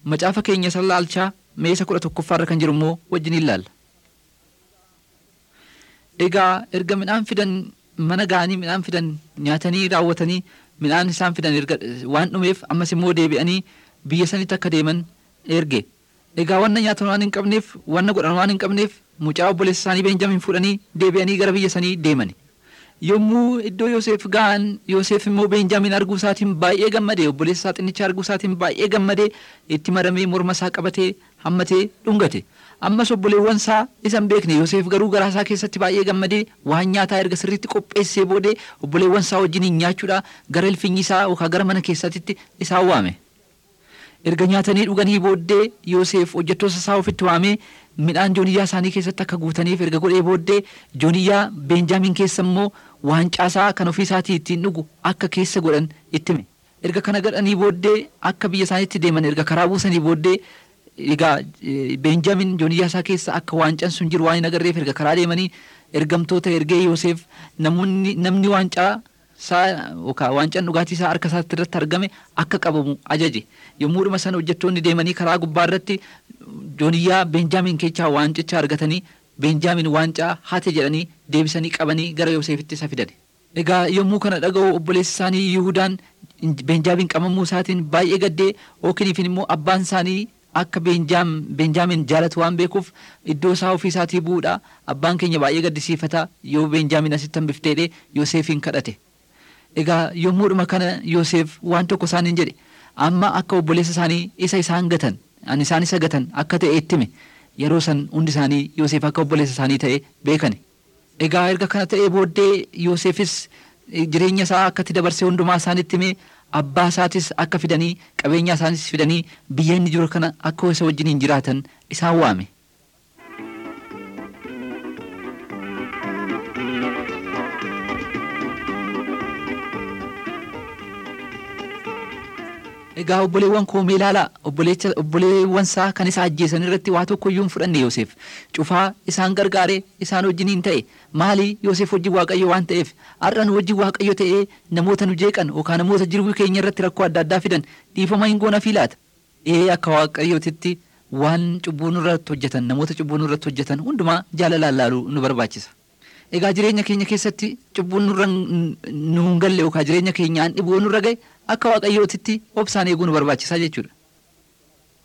macaafa keenya isa laalchaa meesa kudha tokkoffaarra kan jiru immoo wajjin ilaalla. Egaa erga midhaan fidan mana ga'anii midhaan fidan nyaatanii raawwatanii midhaan isaan fidan erga waan dhumeef ammas immoo deebi'anii biyya sanitti akka deeman erge. Egaa wanna nyaatan waan hin qabneef wanna godhan waan hin qabneef mucaa obboleessa isaanii Beenjamin fuudhanii deebi'anii gara biyya sanii deemani. Yommuu iddoo Yoosef ga'an Yoosef immoo Beenjamin arguu isaatiin baay'ee gammadee obboleessa isaa xinnicha arguu isaatiin baay'ee gammadee itti maramee morma isaa qabatee hammatee dhungate. Ammas obboleewwan isaa isan beekne Yoosef garuu garaa isaa keessatti baay'ee gammadee waan nyaataa erga sirriitti qopheessee boodee obboleewwan isaa wajjin nyaachuudha gara ilfinyi isaa yookaan gara mana keessatti isaan waame. Erga nyaatanii dhuganii booddee Yoosef hojjettoota isaa ofitti waamee midhaan jooniyyaa isaanii keessatti akka guutaniif erga godhee booddee jooniyyaa Beenjaamin keessa immoo waancaasaa kan ofii isaatii ittiin dhugu akka keessa godhan itti hime. Erga kana godhanii booddee akka biyya isaaniitti deeman erga karaa buusanii booddee egaa Beenjaamin jooniyyaa isaa keessa akka waancaan sun jiru waan hin agarreef erga karaa deemanii ergamtoota ergee Yoosef namoonni namni waancaa isaa yookaan waancaan dhugaatii isaa harka isaatti irratti argame akka qabamu ajaje. Yommuu dhuma sana hojjettoonni deemanii karaa gubbaa irratti jooniyyaa Beenjaamin keessaa waancicha argatanii Beenjaamin waancaa hate jedhanii deebisanii qabanii gara Yoosefitti isa fidan. Egaa yommuu kana dhaga'u obboleessi isaanii Yihuudaan Beenjaamin qabamuu isaatiin baay'ee gaddee ookiniifin immoo abbaan isaanii akka Beenjaamin jaalatu waan beekuuf iddoo isaa ofii isaatii bu'uudha abbaan keenya baay'ee gaddisiifata yoo Beenjaamin asitti hambifteedhe Yoosefin kadhate. Egaa yommuudhuma kana Yoosef waan tokko isaaniin jedhe amma akka obboleessa isaanii isa isaan gatan ani isaan isa gatan akka ta'e itti hime yeroo san hundi isaanii Yoosef akka obboleessa isaanii ta'e beekani. Egaa erga kana ta'ee booddee Yoosefis jireenya isaa akkatti dabarsee hundumaa isaanitti hime abbaa isaatis akka fidanii qabeenya isaanis fidanii biyya inni jiru kana akka isa wajjiniin jiraatan isaan waame. Egaa obboleewwan koo mee ilaalaa obboleewwan isaa kan isa ajjeesan irratti waa tokko iyyuu hin fudhanne Yoosef cufaa isaan gargaaree isaan wajjiniin ta'e maali Yoosef wajjin waaqayyo waan ta'eef har'a nu wajjin waaqayyo ta'ee namoota nu jeeqan yookaan namoota jiruu keenya irratti rakkoo adda addaa fidan dhiifama hin goona fi laata ee akka waaqayyootitti waan cubbuu nurratti hojjetan namoota cubbuu nurratti hojjetan hundumaa jaalalaan laaluu nu barbaachisa. Egaa jireenya keenya keessatti cubbuun nurra nu hin galle yookaan jireenya keenyaan dhibuu nurra gahe akka waaqayyootitti obsaan eeguu nu barbaachisaa jechuudha.